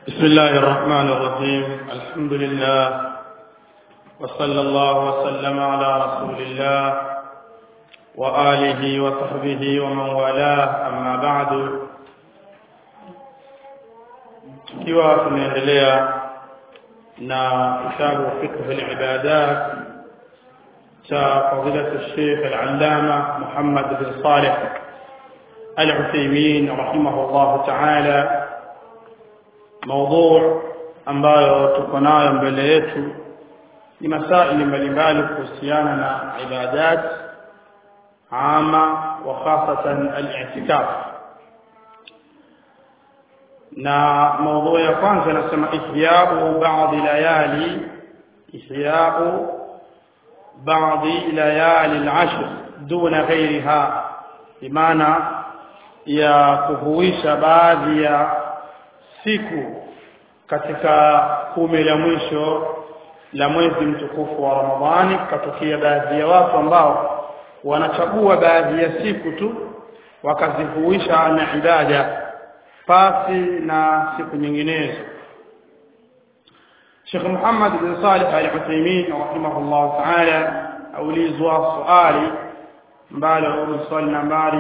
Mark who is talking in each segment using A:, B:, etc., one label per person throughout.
A: بسم الله الرحمن الرحيم الحمد لله وصلى الله وسلم على رسول الله وآله وصحبه ومن والاه أما بعد tukiwa tunaendelea na kitabu fiqh al-ibadat cha fadilatu Sheikh al-Allama Muhammad bin Salih al-Uthaymeen rahimahullah ta'ala موضوع ambayo tuko nayo mbele yetu ni masaili mbalimbali kuhusiana na ibadat ama wa khasatan al-i'tikaf na موضوع ya kwanza nasema ihyabu baadhi layali ihyabu baadhi layali al-ashr duna ghayriha bimaana ya kuhuisha baadhi ya siku katika kumi la mwisho la mwezi mtukufu wa Ramadhani katokea baadhi ya watu ambao wanachagua baadhi ya siku tu wakazihuisha na ibada pasi na siku nyinginezo Sheikh Muhammad bin Salih Al-Uthaymeen rahimahullah ta'ala aulizwa swali ambalo swali nambari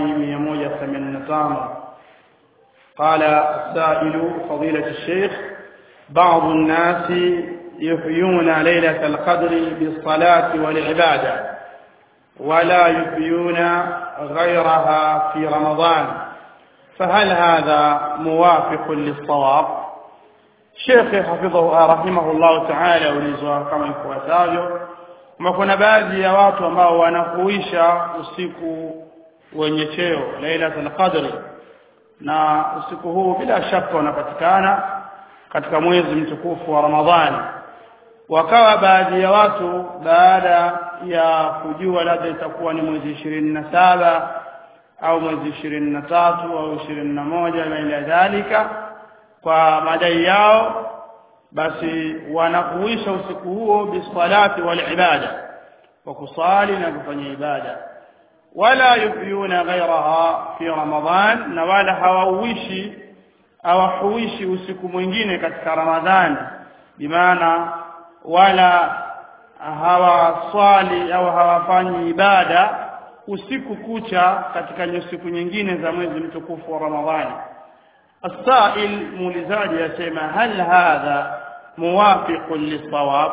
A: 185 قال السائل فضيلة الشيخ بعض الناس يحيون ليلة القدر بالصلاة والعبادة ولا يحيون غيرها في رمضان فهل هذا موافق للصواب شيخ حفظه رحمه الله تعالى ulizwa kama ifuatavyo kama kuna baadhi ya watu ambao wanakuisha usiku wenye cheo lailatul qadri na usiku huu bila shaka unapatikana katika mwezi mtukufu wa Ramadhani wakawa baadhi ya watu baada ya kujua labda itakuwa ni mwezi ishirini na saba au mwezi ishirini na tatu au ishirini na moja na ila dhalika kwa madai yao basi wanakuisha usiku huo bisalati wal ibada wa kusali na kufanya ibada wala yufyuna ghairaha fi ramadhan na wala hawauishi hawahuishi usiku mwingine katika ramadhani bimaana wala hawaswali au hawafanyi ibada usiku kucha katika siku nyingine za mwezi mtukufu wa ramadhani السائل muulizaji yasema hal hadha muwafiqun lisawab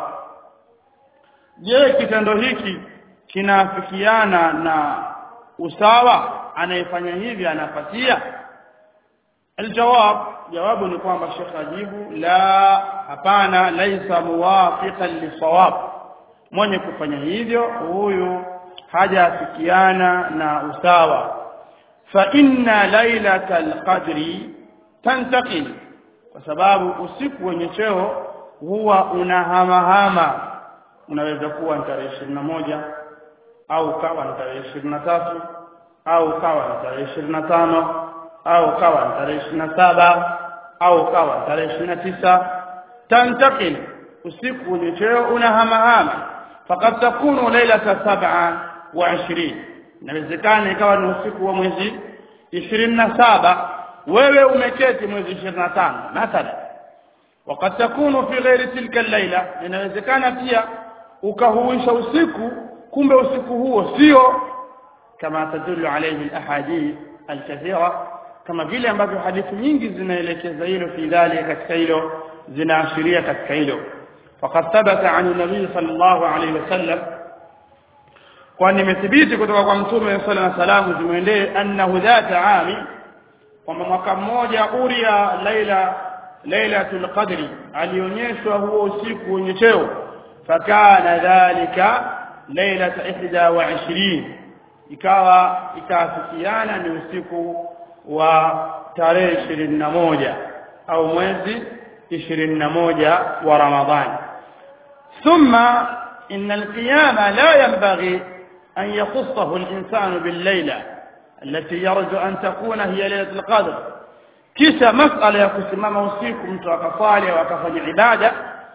A: je kitendo hiki kinafikiana na usawa anayefanya hivi anapatia aljawab jawabu ni kwamba shekh ajibu la hapana laisa muwafiqan lisawab mwenye kufanya hivyo huyu hajafikiana na usawa fa inna lailatal qadri tantaqil kwa sababu usiku wenye cheo huwa unahamahama unaweza kuwa tarehe ishirini na moja au kawa ni tarehe ishirini na tatu au kawa ni tarehe ishirini na tano au kawa ni tarehe ishirini na saba au kawa ni tarehe ishirini na tisa tantakil usiku wenye cheo unahamahama fakad takunu lailata sab'a wa ishirini inawezekana ikawa ni usiku wa mwezi ishirini na saba wewe umeketi mwezi ishirini na tano mathalan wakad takunu fi ghairi tilka laila inawezekana pia ukahuisha usiku kumbe usiku huo sio kama tadullu alayhi alahadith alkathira kama vile ambavyo hadithi nyingi zinaelekeza hilo fi dhalika katika hilo zinaashiria katika hilo faqad thabata an nabii sallallahu alayhi wasallam kwani imethibiti kutoka kwa mtume sallallahu alayhi wasallam zimwendee annahu dhata ami kwamba mwaka mmoja uria laila lailatul qadri alionyeshwa huo usiku wenye cheo fakana dhalika lailata ihda wa ishirini ikawa ikaafikiana ni usiku wa tarehe ishirini na moja au mwezi ishirini na moja wa ramadhani thumma إن القيام لا ينبغي أن يخصه الإنسان بالليلة التي يرجو أن تكون هي ليلة القدر kisha masala ya kusimama usiku mtu akasali au akafanya ibada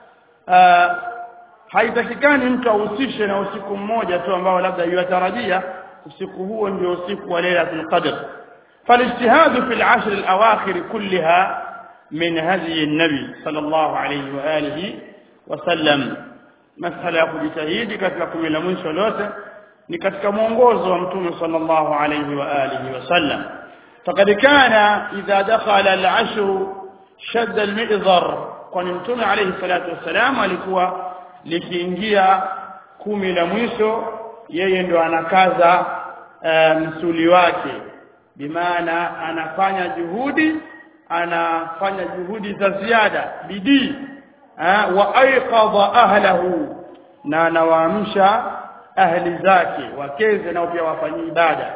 A: haitakikani mtu ahusishe na usiku mmoja tu ambao labda yuatarajia usiku huo ndio usiku wa lailatul qadr فالاجتهاد في العشر الأواخر كلها min hadi nabi sallallahu alayhi wa alihi wasallam masala ya kujitahidi katika kumi la mwisho lote ni katika mwongozo wa mtume sallallahu alayhi wa alihi wasallam faqad kana idha dakhala al-ashr shadda al-mi'zar kwani mtume alayhi salatu wasalam alikuwa likiingia kumi la mwisho yeye ndo anakaza uh, msuli wake bimaana anafanya juhudi anafanya juhudi za ziada bidii wa aiqadha ahlahu na anawaamsha ahli zake wakeze nao pia wafanyie ibada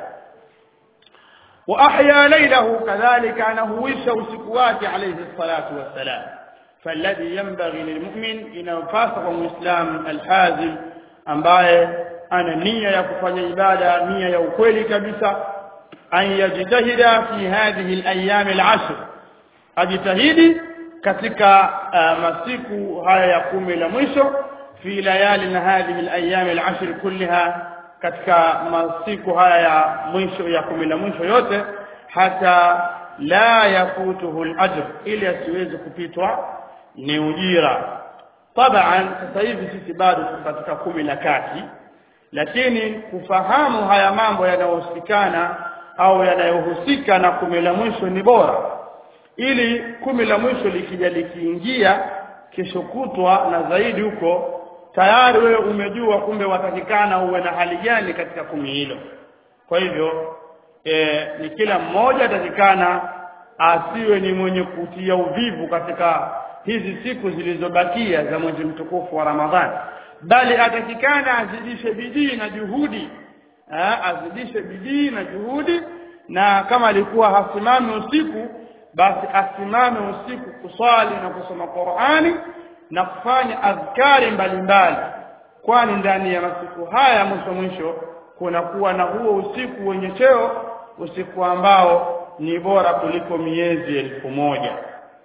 A: wa ahya laylahu kadhalika anahuisha usiku wake alayhi salatu wassalam فالذي ينبغي للمؤمن inayopasa kwa muislam alhazim ambaye ana nia ya kufanya ibada nia ya ukweli kabisa an yajtahida fi hadhihi alayam alashr ajitahidi katika uh, masiku haya ya kumi la mwisho fi layali na hadhihi alayam alashr kullaha katika masiku haya ya mwisho ya kumi la mwisho yote hata la yafutuhu alajr ili asiweze kupitwa ni ujira taban sasa hivi sisi bado tuko katika kumi la kati lakini kufahamu haya mambo yanayohusikana au yanayohusika na kumi la mwisho ni bora ili kumi la mwisho likija likiingia kesho kutwa na zaidi huko tayari wewe umejua kumbe watakikana uwe na hali gani katika kumi hilo kwa hivyo e, ni kila mmoja atakikana asiwe ni mwenye kutia uvivu katika hizi siku zilizobakia za mwezi mtukufu wa Ramadhani bali atakikana azidishe bidii na juhudi ha, azidishe bidii na juhudi na kama alikuwa hasimami usiku basi asimame usiku kuswali na kusoma Qur'ani na kufanya adhkari mbalimbali kwani ndani ya masiku haya mwisho mwisho kunakuwa na huo usiku wenye cheo usiku ambao ni bora kuliko miezi elfu moja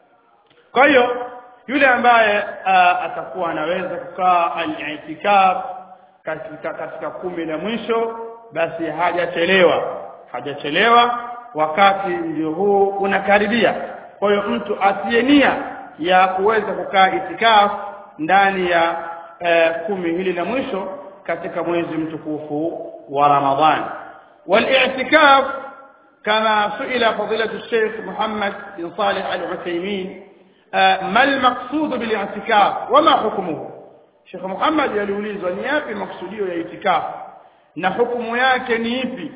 A: kwa hiyo yule ambaye uh, atakuwa anaweza kukaa al-i'tikaf katika katika kumi la mwisho basi hajachelewa hajachelewa wakati ndio huu unakaribia kwa hiyo mtu asiye nia ya kuweza kukaa itikaf ndani ya uh, kumi hili la mwisho katika mwezi mtukufu wa Ramadhan wal-i'tikaf كما سئل فضيلة الشيخ محمد بن صالح العثيمين ما المقصود بالاعتكاف وما حكمه Sheikh Muhammad aliulizwa ni yapi maksudio ya itikafu na hukumu yake ni ipi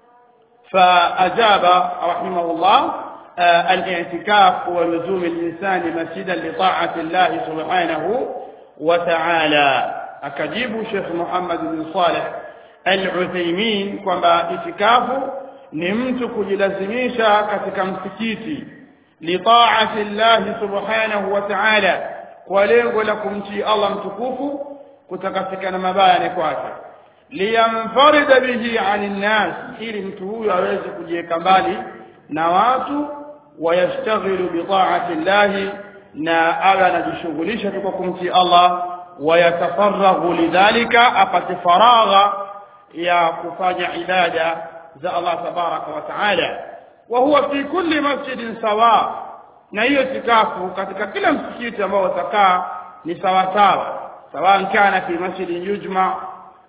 A: فأجاب رحمه الله الاعتكاف هو لزوم الإنسان مسجدا لطاعة الله سبحانه وتعالى أكجيب شيخ محمد بن صالح العثيمين kwamba itikafu ni mtu kujilazimisha katika msikiti litaati llahi subhanahu wa ta'ala kwa lengo la kumtii Allah mtukufu kutakasika na mabaya ni kwake liyamfarida bihi anin nas ili mtu huyo aweze kujiweka mbali na watu wayashtaghilu bitaati llahi na awe anajishughulisha tu kwa kumtii Allah wayatafaraghu lidhalika apate faragha ya kufanya ibada za Allah tabaraka wa taala wa huwa fi kulli masjidin sawa na hiyo tikafu katika kila msikiti ambao utakaa ni sawa sawa sawa kana fi masjidin yujma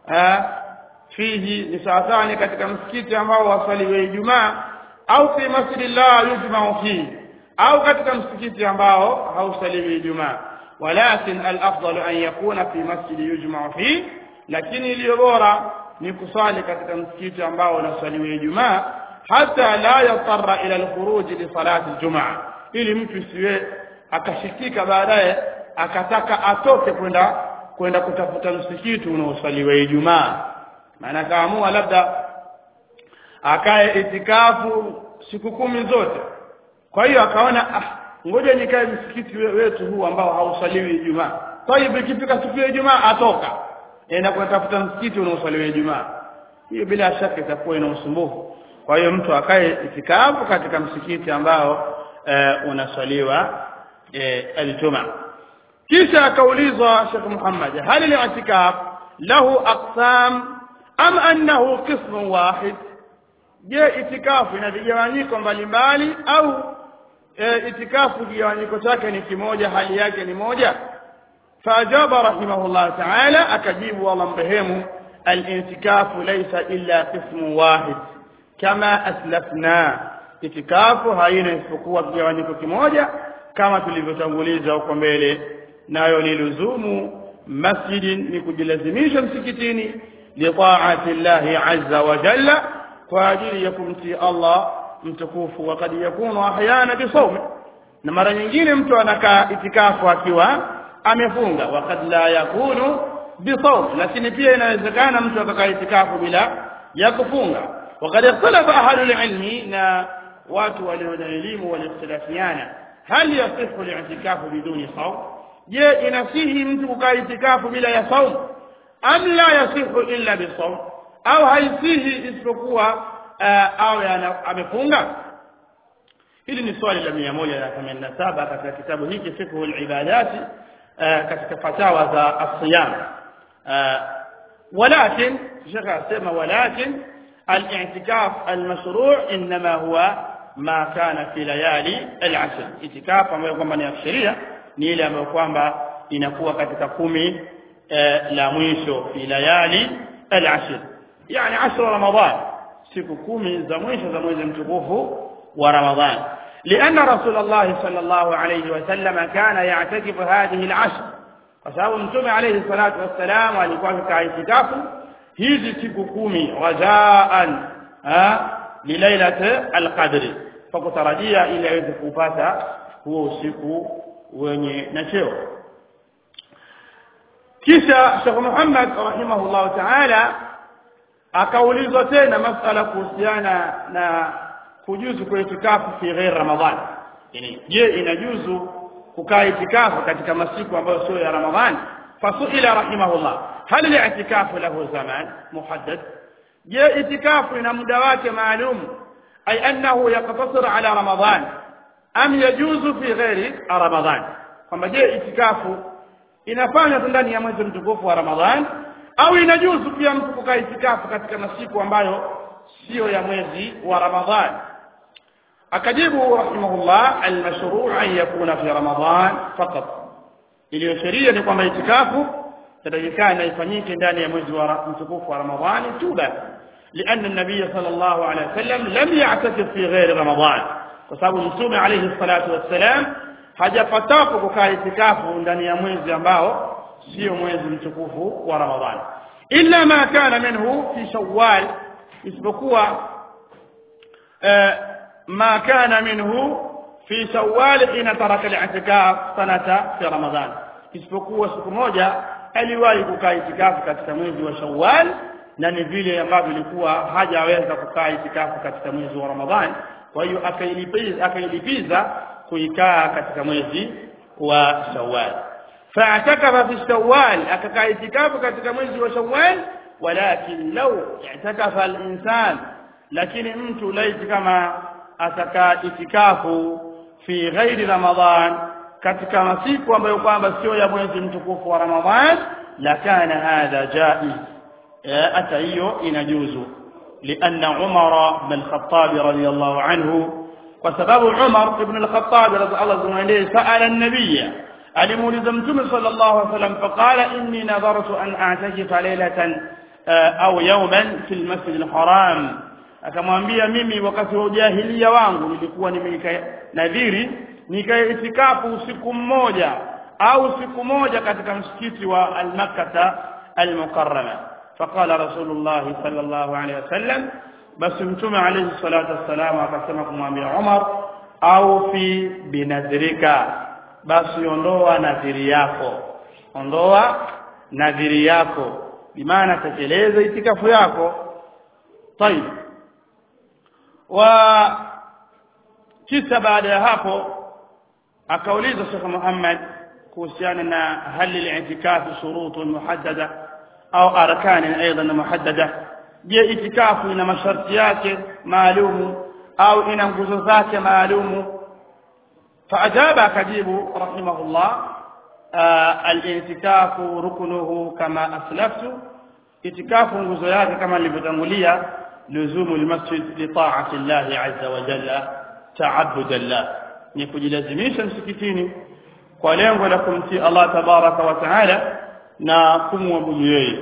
A: fihi ni sawa sawa ni katika msikiti ambao wasaliwe Ijumaa au fi masjidi la yujma fihi au katika msikiti ambao hausaliwi Ijumaa walakin al-afdal an yakuna fi masjidi yujma fihi lakini iliyo bora ni kusali katika msikiti ambao unasaliwa Ijumaa hata la yatarra ila al-khuruj li salati al-jumaa ili mtu siwe akashikika baadaye akataka atoke kwenda kwenda kutafuta msikiti unaosaliwa Ijumaa maana kaamua labda akae itikafu siku kumi zote kwa hiyo akaona ah ngoja nikae msikiti wetu huu ambao hausaliwi Ijumaa kwa hiyo ikifika siku ya Ijumaa atoka enda kutafuta msikiti unaosaliwa Ijumaa hiyo bila shaka itakuwa ina usumbufu kwa hiyo mtu akae itikafu katika msikiti ambao e, unaswaliwa e, al-Jumaa kisha akaulizwa Sheikh Muhammad hal al-i'tikaf lahu aqsam am annahu qism wahid je itikafu ina vigawanyiko mbalimbali au e, itikafu kigawanyiko chake ni kimoja hali yake ni moja faajaba rahimahullah taala akajibu allah mrehemu alintikafu laisa illa qismu wahid kama aslafna itikafu haina isipokuwa kigawanyiko kimoja kama tulivyotanguliza huko mbele nayo ni luzumu masjidin ni kujilazimisha msikitini litaati llahi azza wa jalla kwa ajili ya kumtii allah mtukufu wakad yakunu ahyana bisawmi na mara nyingine mtu anakaa itikafu akiwa amefunga wakad la yakunu bisawm lakini pia inawezekana mtu akakaa itikafu bila ya kufunga wakad ikhtalafa ahlul ilmi na watu walio na elimu walikhtilafiana hal yasihu li'tikafu biduni sawm je inasihi mtu kukaa itikafu bila ya saum am la yasihu illa bisawm au haisihi isipokuwa uh, awe amefunga hili ni swali la mia moja na themanini na saba katika kitabu hiki fikhu libadati uh, katika fatawa za asiyam uh, walakin shekhe asema walakin الاعتكاف المشروع انما هو ما كان في ليالي العشر اعتكاف ambayo kwamba ni sheria ni ile ambayo kwamba inakuwa katika kumi eh, la mwisho fi layali al-ashr yani 10 ramadan siku kumi za mwisho za mwezi mtukufu wa ramadhan لأن رسول الله صلى الله عليه وسلم كان يعتكف هذه العشر فسبب متوم عليه الصلاة والسلام alikuwa katika itikafu hizi siku kumi rajaan lilailat alqadri kwa kutarajia ili aweze kupata huo usiku wenye na cheo kisha Sheikh Muhammad rahimahullah ta'ala akaulizwa tena masala kuhusiana na kujuzu kwa itikafu fi ghair Ramadhan yani je inajuzu kukaa itikafu katika masiku ambayo sio ya Ramadhan fasuila rahimahullah hal al-i'tikafu lahu zaman muhaddad je itikafu ina muda wake maalum ay annahu yaqtasir ala Ramadhan am yajuzu fi ghairi Ramadhan kwamba je itikafu inafanywa tu ndani ya mwezi mtukufu wa Ramadhan au inajuzu pia mtu kukaa itikafu katika masiku ambayo sio ya mwezi wa Ramadhan akajibu rahimahullah almashru' an yakuna fi Ramadhan faqat iliyo sheria ni kwamba itikafu tatakikana ifanyike ndani ya mwezi wa mtukufu wa Ramadhani tu basi لأن النبي صلى الله عليه وسلم لم يعتكف في غير رمضان وسبب مtume عليه الصلاة والسلام hajapatapo kukaa itikafu ndani ya mwezi ambao sio mwezi mtukufu wa Ramadhani illa ma kana minhu fi shawwal isipokuwa ma kana minhu fi shawwal hina taraka al-i'tikaf sanata fi Ramadhan isipokuwa siku moja aliwahi kukaa itikafu katika mwezi wa Shawwal na ni vile ambavyo ilikuwa hajaweza kukaa itikafu katika mwezi wa Ramadhan kwa hiyo akailipiza akailipiza kuikaa katika mwezi wa Shawwal fa'atakafa fi Shawwal akakaa itikafu katika mwezi wa Shawwal walakin law i'takafa al-insan lakini mtu laiti kama atakaa itikafu fi ghairi Ramadhan katika masiku ambayo kwamba sio ya mwezi mtukufu wa Ramadhan la kana hadha jaiz hata hiyo inajuzu لأن عمر بن الخطاب رضي الله عنه وسبب عمر بن الخطاب رضي الله عنه سأل النبي alimuuliza mtume sallallahu alaihi wasallam faqala inni nadhartu an a'takifa laylatan au yawman fil masjid al-haram akamwambia mimi wakati wa ujahilia wangu nilikuwa nimeika nadhiri nikae itikafu usiku mmoja au siku moja katika msikiti wa al-makkah al-mukarrama faqala rasulullah sallallahu alaihi wasallam basi mtume alayhi salatu wassalam akasema kumwambia Umar au fi binadhrika basi ondoa nadhiri yako ondoa nadhiri yako bimaana tekeleza itikafu yako طيب wa kisha baada ya hapo akauliza Sheikh Muhammad kuhusiana na hali al-i'tikafu shurutun muhaddada au arkan aidan muhaddada je itikafu ina masharti yake maalumu au ina nguzo zake maalumu فأجاب كجيب رحمه الله آه الاعتكاف ركنه كما أسلفت اعتكاف غزيات كما لبدنولية لزوم المسجد لطاعة الله عز وجل تعبدا له ni kujilazimisha msikitini kwa lengo la kumtii Allah tabaraka wa taala na kumwabudu yeye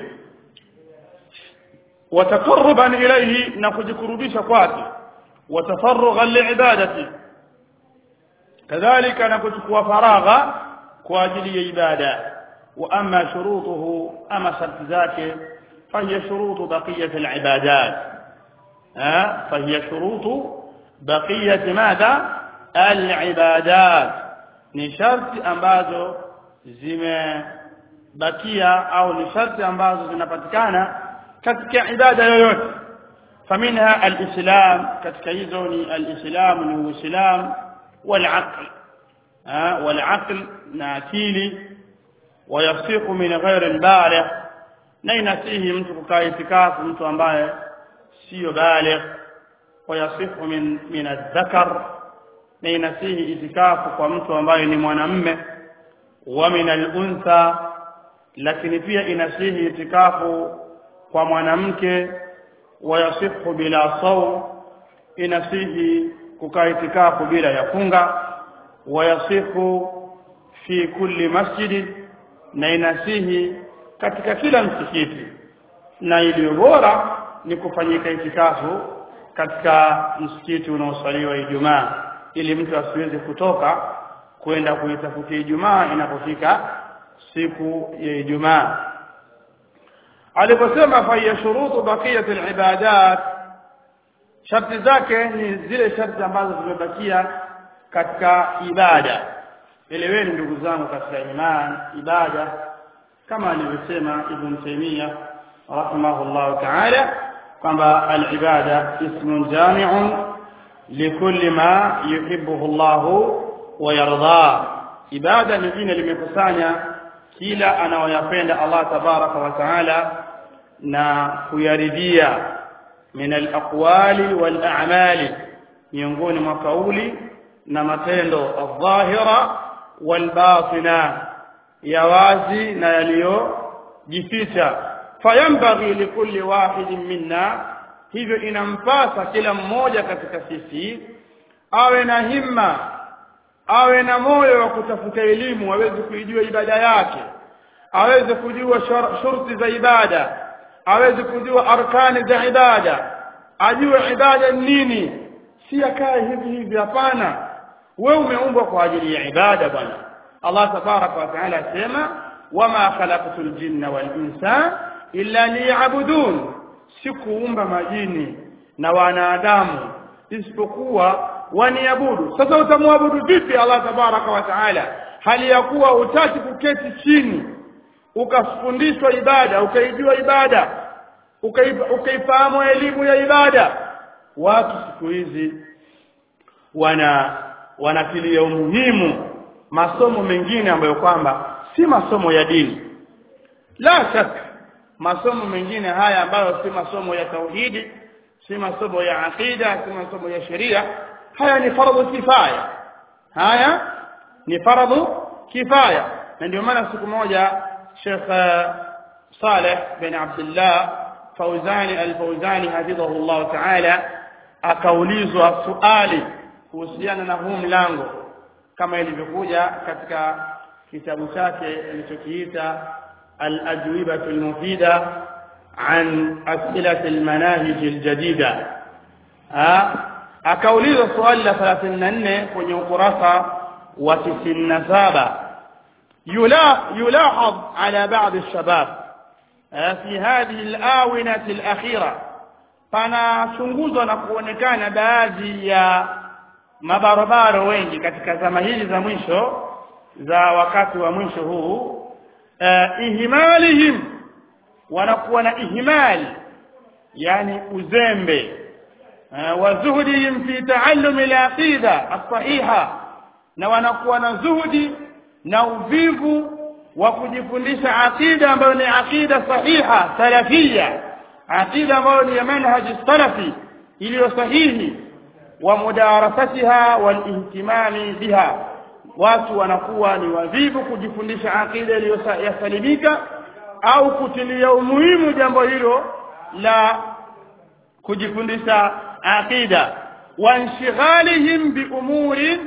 A: wataqarruban ilayhi na kujikurubisha kwake watafarrughan liibadati kadhalika na kuchukua faragha kwa ajili ya ibada wa amma shurutuhu ama sharti zake fahiya shurutu baqiyati alibadat fahiya shurutu baqiyati madha alibadat ni sharti ambazo zimebakia au ni sharti ambazo zinapatikana katika ibada yoyote faminha alislam katika hizo ni alislam ni uislam والعقل ها والعقل ناكيلي ويصيق من غير البالغ na inasihi mtu kukaa itikafu mtu ambaye sio baligh wayasihu min min adh-dhakar na inasihi itikafu kwa mtu ambaye ni mwanamme wa min al-untha lakini pia inasihi itikafu kwa mwanamke wayasihu bila sawm inasihi kukaa itikafu bila ya funga wayasihu fi kulli masjidi na inasihi katika kila msikiti na iliyo bora ni kufanyika itikafu katika msikiti unaosaliwa Ijumaa ili mtu asiweze kutoka kwenda kuitafutia Ijumaa inapofika siku ya Ijumaa aliposema fa ya shurutu baqiyat alibadat sharti zake ni zile sharti ambazo zimebakia katika ibada eleweni ndugu zangu katika imani ibada kama alivyosema ibn Taymiyyah rahimahullah ta'ala kwamba al-ibada ismun jami'un likulli ma yuhibbuhu Allah wa yarda ibada ni jina limekusanya kila anayoyapenda Allah tabaraka wa taala na kuyaridhia min al-aqwali wal a'mali miongoni mwa kauli na matendo adh-dhahira wal batina ya wazi na yaliyojificha fayambaghi likulli wahidin minna hivyo inampasa kila mmoja katika sisi awe na himma awe na moyo wa kutafuta elimu aweze kuijua ibada yake aweze kujua shurti za ibada aweze kujua arkani za ibada ajue ibada nini si akae hivi hivi hapana wewe umeumbwa kwa ajili ya ibada bwana Allah tabaraka wa taala asema wama khalaqtul jinna wal insa illa liya'budun sikuumba majini na wanadamu isipokuwa waniabudu sasa utamwabudu vipi Allah tabaraka wa taala hali ya kuwa utaki kuketi chini ukafundishwa ibada ukaijua ibada ukaifahamu elimu ya ibada watu siku hizi wana wanatilia umuhimu masomo mengine ambayo kwamba si masomo ya dini la shaka masomo mengine haya ambayo si masomo ya tauhidi si masomo ya aqida si masomo ya sheria haya ni faradhu kifaya haya ni faradhu kifaya na ndio maana siku moja Sheikh Saleh bin Abdullah Fauzani al-Fauzani hafidhahu Allah ta'ala akaulizwa swali kuhusiana na huu mlango kama ilivyokuja katika kitabu chake alichokiita al-ajwibatu al-mufida an as'ilat al-manahij al-jadida akaulizwa swali la 34 kwenye ukurasa wa 97 يلا يلاحظ على بعض الشباب في هذه الآونة الأخيرة panachunguzwa na kuonekana baadhi ya mabarabara wengi katika zama hizi za mwisho za wakati wa mwisho huu uh, ihmalihim wanakuwa na ihmali yani uzembe uh, wa zuhdihim fi taallum al-aqida as-sahiha na wanakuwa na zuhudi na uvivu wa kujifundisha aqida ambayo ni aqida sahiha salafia aqida ambayo ni manhaji salafi iliyo sahihi wa mudarasatiha wal ihtimami biha watu wanakuwa ni wavivu kujifundisha aqida iliyosalimika au kutilia umuhimu jambo hilo la kujifundisha aqida wa inshighalihim bi umurin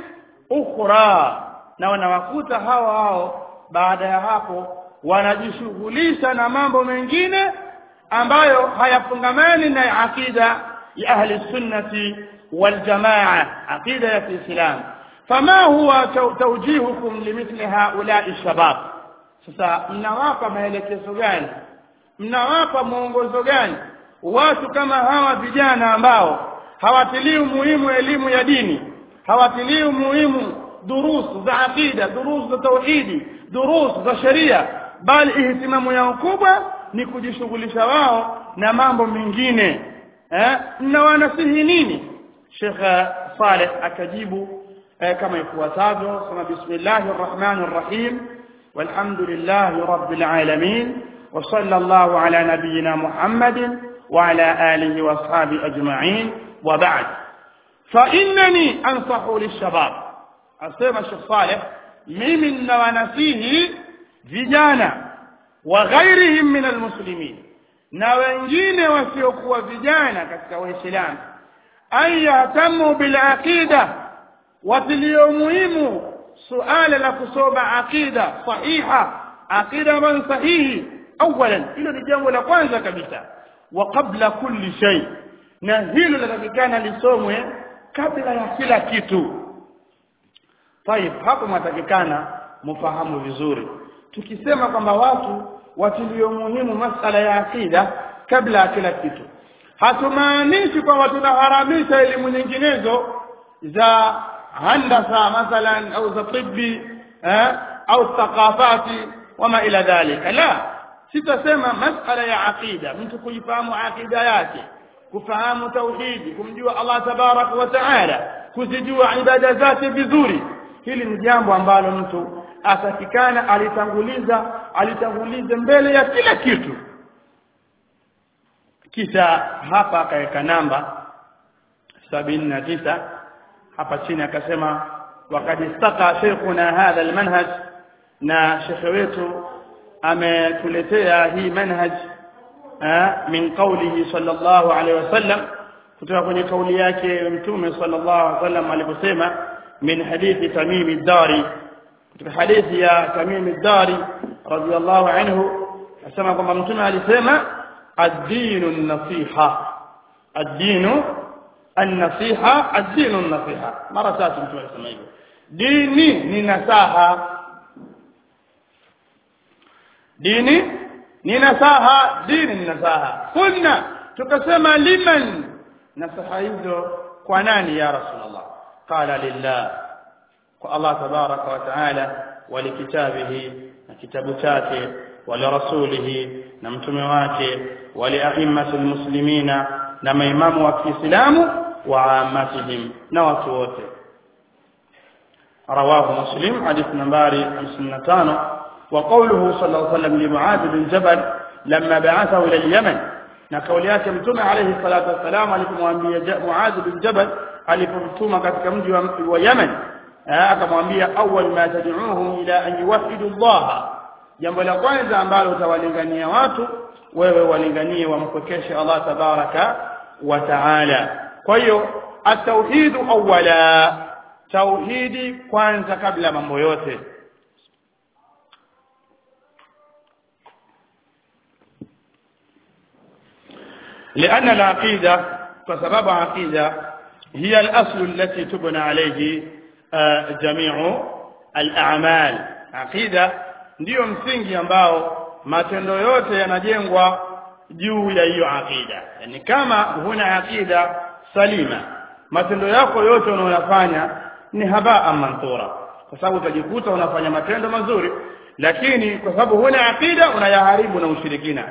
A: ukhra na wanawakuta hao hao baada ya hapo wanajishughulisha na mambo mengine ambayo hayafungamani na akida ya ahli sunnati wal jamaa akida ya Kiislamu fama huwa tawjihukum limithli haula'i shabab sasa mnawapa maelekezo gani mnawapa mwongozo gani watu kama hawa vijana ambao hawatilii umuhimu elimu ya dini hawatilii umuhimu durusu za akida durusu za tauhidi durusu za sheria bali ihtimamu yao kubwa ni kujishughulisha wao na mambo mengine eh na wanasihi nini Sheikh Saleh akajibu eh, kama ifuatavyo kama bismillahir rahmanir rahim walhamdulillahi rabbil alamin wa sallallahu ala nabiyyina muhammadin wa ala alihi wa ashabi ajma'in wa ba'd fa innani ansahu lishabab asema Sheikh Saleh mimi ninawanasihi vijana wa ghairihim min almuslimin na wengine wasiokuwa vijana katika waislamu an yahtamu bil aqida watilio muhimu suala la kusoma aqida sahiha aqida man sahihi awalan hilo ni jambo la kwanza kabisa wa qabla kulli shay na hilo linatakikana lisomwe kabla ya kila kitu طيب hapo mwatakikana mfahamu vizuri tukisema kwamba watu watilio muhimu masala ya akida kabla ya kila kitu hatumaanishi kwamba tunaharamisha elimu nyinginezo za handasa mathalan au za tibbi eh, au thaqafati wama ila dhalika la sitasema masala ya aqida mtu kuifahamu aqida yake kufahamu tauhidi kumjua Allah tabarak wa taala kuzijua ibada zake vizuri hili ni jambo ambalo mtu atakikana alitanguliza alitangulize mbele ya kila kitu kisha hapa akaweka namba sabini na tisa hapa chini akasema wakad istaka sheikhuna hadha almanhaj na shekhe wetu ametuletea hii manhaj min qawlihi sallallahu alaihi wasallam kutoka kwenye kauli yake mtume sallallahu alaihi wasallam aliposema min hadithi tamimi dari kutoka hadithi ya tamimi dari radiyallahu anhu asema kwamba mtume alisema ad-dinu an-nasiha ad-dinu an-nasiha ad-dinu an-nasiha mara tatu mtume alisema hivyo dini ni nasaha dini ni nasaha dini ni nasaha kunna tukasema liman nasaha hizo kwa nani ya rasulullah qala lillah kwa Allah tabaraka wa taala wa likitabihi na kitabu chake wa lirasulihi na mtume wake wa liaimmatil muslimina na maimamu wa Kiislamu wa ammatihim na watu wote رواه مسلم حديث نمبر 55 وقوله صلى الله عليه وسلم لمعاذ بن جبل لما بعثه الى اليمن na kauli yake mtume alayhi salatu wassalam alipomwambia Muadh bin Jabal alipomtuma katika mji wa, wa Yemen akamwambia awwal ma tad'uuhum ila an yuwahhidu Allah jambo la kwanza ambalo utawalingania watu wewe walinganie wampokeshe Allah tabaraka wa taala kwa hiyo at-tauhid awwala tauhidi kwanza kabla mambo yote لأن العقيدة فسبب عقيدة هي الأصل التي تبنى عليه جميع الأعمال عقيدة ndiyo msingi ambao matendo yote yanajengwa juu ya hiyo akida yani kama huna akida salima matendo yako yote unayofanya ni habaa manthura kwa sababu utajikuta unafanya matendo mazuri lakini kwa sababu huna akida unayaharibu na ushirikina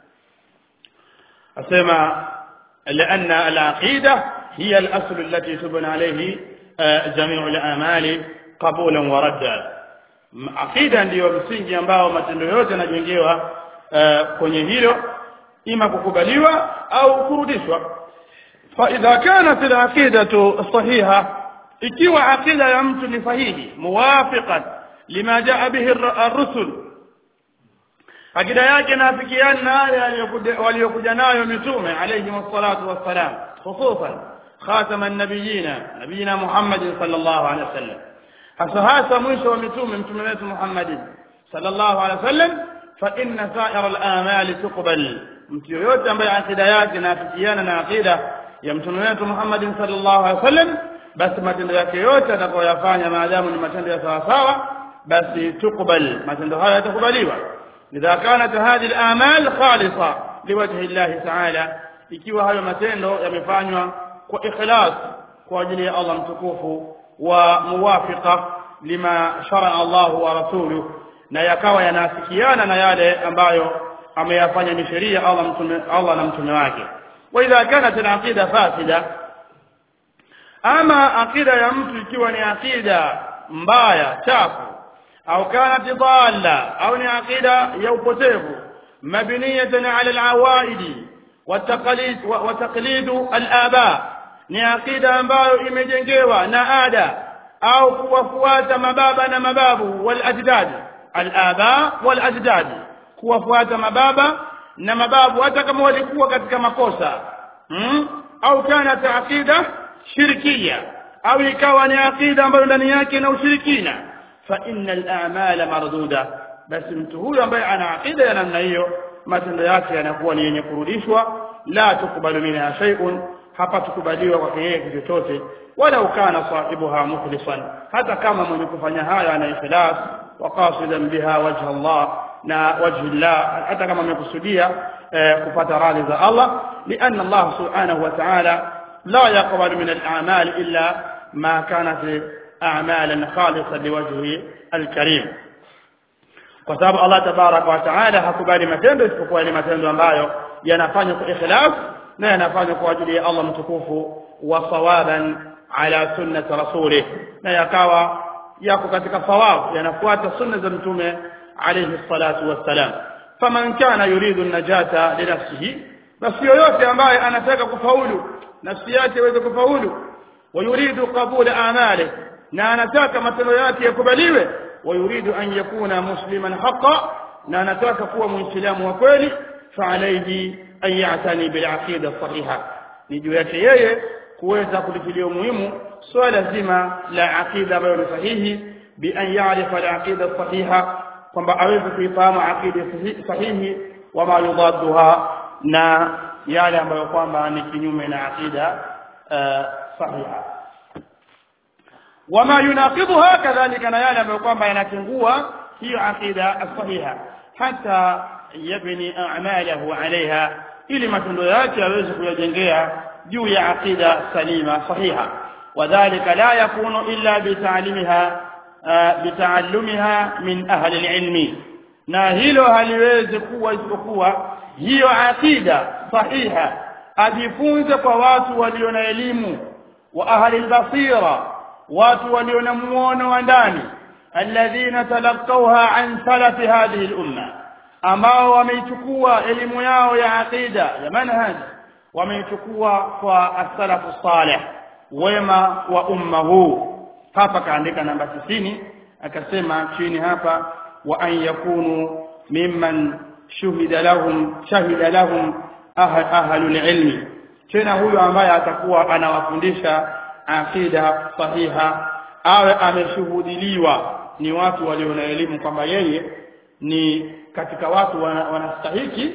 A: asema لأن العقيدة هي الأصل التي تبنى عليه جميع الأعمال قبولا وردا عقيدة ndiyo msingi ambao matendo yote yanajengewa kwenye hilo ima kukubaliwa au kurudishwa فإذا كانت العقيدة صحيحة ikiwa akida ya mtu ni sahihi muwafiqan lima jaa bihi ar-rusul akida yake naafikiana na yale waliokuja nayo mitume alayhi wassalatu wassalam hususan خاتم النبيين نبينا محمد صلى الله عليه وسلم hasa hasa mwisho wa mitume mtume wetu Muhammadin sallallahu alaihi wasallam fa inna sa'ira al-amali tuqbal mtu yoyote ambaye akida yake inafikiana na akida ya mtume wetu Muhammadin sallallahu alaihi wasallam basi matendo yake yote atakayoyafanya maadamu ni matendo ya sawa sawa basi tukubal matendo haya yatakubaliwa idha kanat hadhihi al-amal khalisa liwajhi Allah ta'ala ikiwa hayo matendo yamefanywa kwa ikhlas kwa ajili ya Allah mtukufu wa muwafiqa lima shara Allah wa rasuluhu na yakawa yanafikiana na yale ambayo ameyafanya ni sheria Allah mtume Allah na mtume wake wa idha kanat al-aqida fasida ama aqida ya mtu ikiwa ni aqida mbaya chafu au kanat dhalla au ni aqida ya upotevu mabniyatan ala al-awaidi والتقليد وتقليد الآباء ni aqida ambayo imejengewa na ada au kuwafuata mababa na mababu wal ajdad al aba wal ajdad kuwafuata mababa na mababu hata kama walikuwa katika makosa hmm? au kana aqida shirkia au ikawa ni aqida ambayo ndani yake na ushirikina fa innal a'mala marduda basi mtu huyo ambaye ana aqida ya namna hiyo matendo yake yanakuwa ni yenye kurudishwa la tukubalu minha shay'un hapa tukubaliwa kwa yeye kitu chochote wala ukana sahibuha mukhlisan hata kama mwenye kufanya haya ana ikhlas wa qasidan biha wajha Allah na wajhi Allah hata kama amekusudia kupata radhi za Allah lianna Allah subhanahu wa ta'ala la yaqbalu min al-a'mal illa ma kanat a'malan khalisan liwajhi al-karim kwa sababu Allah tabaraka wa taala hakubali matendo isipokuwa ni matendo ambayo yanafanywa kwa ikhlas na yanafanywa kwa ajili ya Allah mtukufu wa sawaban ala sunnati rasulih na yakawa yako katika sawab yanafuata sunna za mtume alayhi salatu wassalam faman kana yuridu an-najata li nafsihi basi yoyote ambaye anataka kufaulu nafsi yake iweze kufaulu wa yuridu qabula amali na anataka matendo yake yakubaliwe ويريد أن يكون مسلما حقا لا نتاك قوة مسلم وكويل فعليه أن يعتني بالعقيدة الصحيحة نجو yake yeye kuweza kulitilia umuhimu swala zima la aqida ambayo ni sahihi bi an ya'rifa al-aqida sahiha kwamba aweze kuifahamu aqida sahihi wa ma yudadduha na yale ambayo kwamba ni kinyume na aqida sahiha wama yunaqidha kadhalika na yale ambayo kwamba yanatengua hiyo aqida sahiha hata yabni a'malahu alaiha ili matendo yake yaweze kuyajengea juu ya aqida salima sahiha wadhālika la yakunu illa bita'limiha bita'allumiha min ahli al-ilmi na hilo haliwezi kuwa isipokuwa hiyo aqida sahiha ajifunze kwa watu walio na elimu wa ahli al-basira watu walio na muono wa ndani alladhina talaqawha an salafi hadhihi al-umma ambao wameichukua elimu yao ya aqida ya manhaj wameichukua kwa as-salafu salih wema wa umma huu hapa kaandika namba 90 akasema chini hapa wa an yakunu mimman shuhida lahum shahida lahum ahlul ilmi tena huyo ambaye atakuwa anawafundisha aqida sahiha awe ameshuhudiliwa ni watu walio na elimu kwamba yeye ni katika watu wanastahiki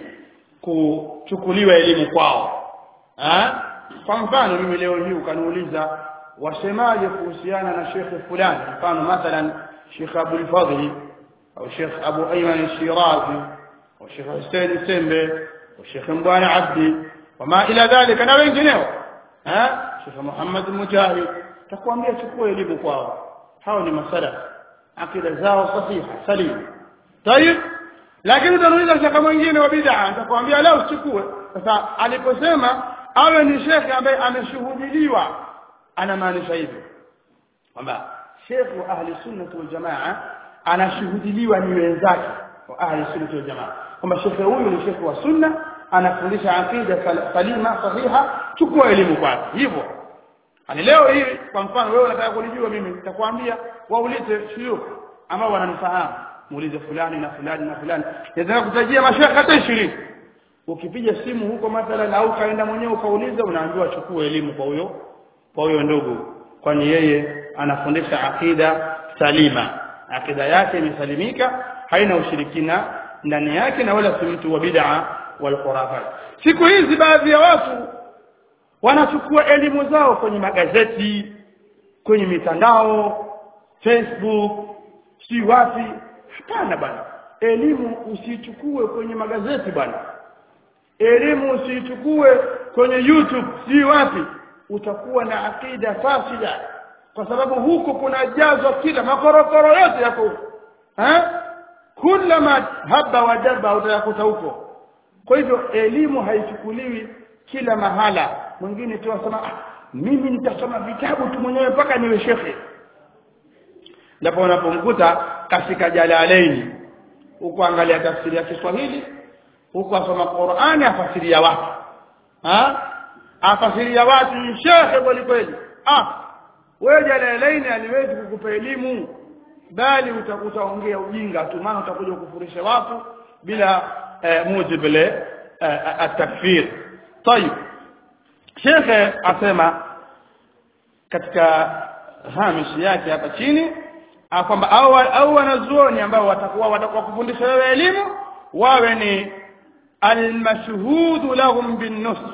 A: kuchukuliwa elimu kwao ha? kwa mfano mimi leo hii ukaniuliza wasemaje kuhusiana na shekhe fulani mfano mathalan shekh abul fadli au shekh abu ayman shirazi au shekh hussein sembe au shekh mbwana abdi wama ila dhalika na wengineo ha Sheikh Muhammad Mujahid takwambia chukua elimu kwao hao ni masala akida zao sahiha salim tayib lakini utanuiza shaka mwingine wa bid'a atakwambia leo usichukue sasa aliposema awe ni shekhe ambaye ameshuhudiliwa anamaanisha hivyo kwamba shekhe wa ahli sunna wal jamaa anashuhudiliwa ni wenzake wa ahli sunna wal jamaa kwamba shekhe huyu ni shekhe wa sunna anafundisha aqida salima sahiha chukua elimu kwake hivyo ani leo hii kwa mfano wewe unataka kunijua mimi nitakwambia waulize shuyukh ambao wananifahamu muulize fulani na fulani na fulani naweza kutajia mashaka hata 20 ukipiga simu huko mathalan au kaenda mwenyewe ukauliza unaambiwa chukua elimu kwa huyo kwa huyo ndugu kwani yeye anafundisha akida salima akida yake imesalimika haina ushirikina ndani yake na wala si mtu wa bid'a wal khurafat siku hizi baadhi ya watu wanachukua elimu zao kwenye magazeti kwenye mitandao Facebook si wapi hapana bwana elimu usichukue kwenye magazeti bwana elimu usichukue kwenye YouTube si wapi utakuwa na akida fasida kwa sababu huko kunajazwa kila makorokoro yote yako huko eh kulama haba wajaba utayakuta huko kwa hivyo elimu haichukuliwi kila mahala mwingine tu asema ah, mimi nitasoma vitabu tu mwenyewe mpaka niwe shekhe ndipo unapomkuta katika jalalaini huko angalia tafsiri ya Kiswahili huko asoma Qur'ani afasiria watu ha afasiria watu ni shekhe kweli kweli ah wewe jalalaini aliwezi kukupa elimu bali utaongea ujinga tu maana utakuja kufurisha watu bila eh, mujib le eh, at-takfir طيب shekhe asema katika hamishi yake hapa chini kwamba au au wanazuoni ambao watakuwa watakuwa kufundisha wewe elimu wawe ni almashhudu lahum binnusr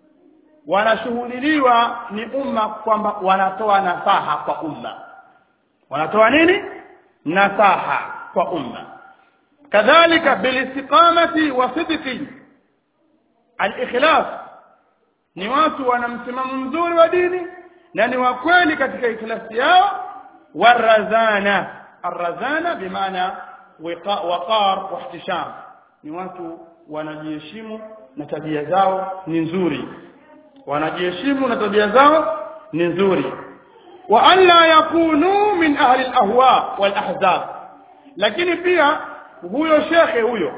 A: wanashuhudiliwa ni umma kwamba wanatoa nasaha kwa umma wanatoa nini nasaha kwa umma kadhalika bilistiqamati wa sidqi alikhlas ni watu wana msimamo mzuri wa dini na ni wa kweli katika ikhlasi yao warazana arrazana bimaana waqar wa ihtisham ni watu wanajiheshimu na tabia zao ni nzuri wanajiheshimu na tabia zao ni nzuri wa alla yakunu min ahli alahwa walahzab lakini pia huyo shekhe huyo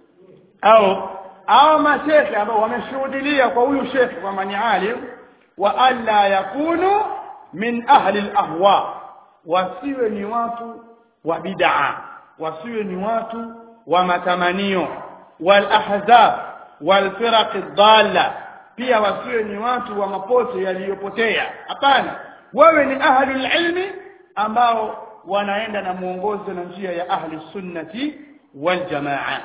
A: au au mashekhe ambao wameshuhudilia kwa huyu shekhe kwamba ni alim wa alla yakunu min ahli alahwa wasiwe ni watu wa bid'a wasiwe ni watu wa matamanio wal ahzab wal firaq dhalla pia wasiwe ni watu wa mapote yaliyopotea hapana wewe ni ahlul ilmi ambao wanaenda na muongozo na njia ya ahli sunnati wal jamaa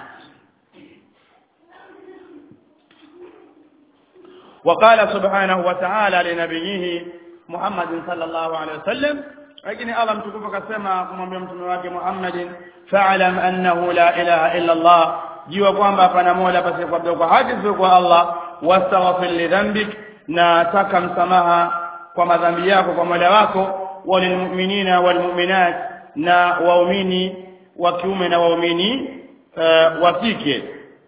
A: وقال سبحانه وتعالى لنبيه محمد صلى الله عليه وسلم lakini Allah mtukufu akasema kumwambia mtume wake Muhammadin fa'lam annahu la ilaha illa Allah jua kwamba hapana mola basi kwa kwa haki kwa Allah wastaghfir li dhanbik na taka msamaha kwa madhambi yako kwa mola wako walilmu'minina walmu'minat na waumini wa kiume na waumini wa kike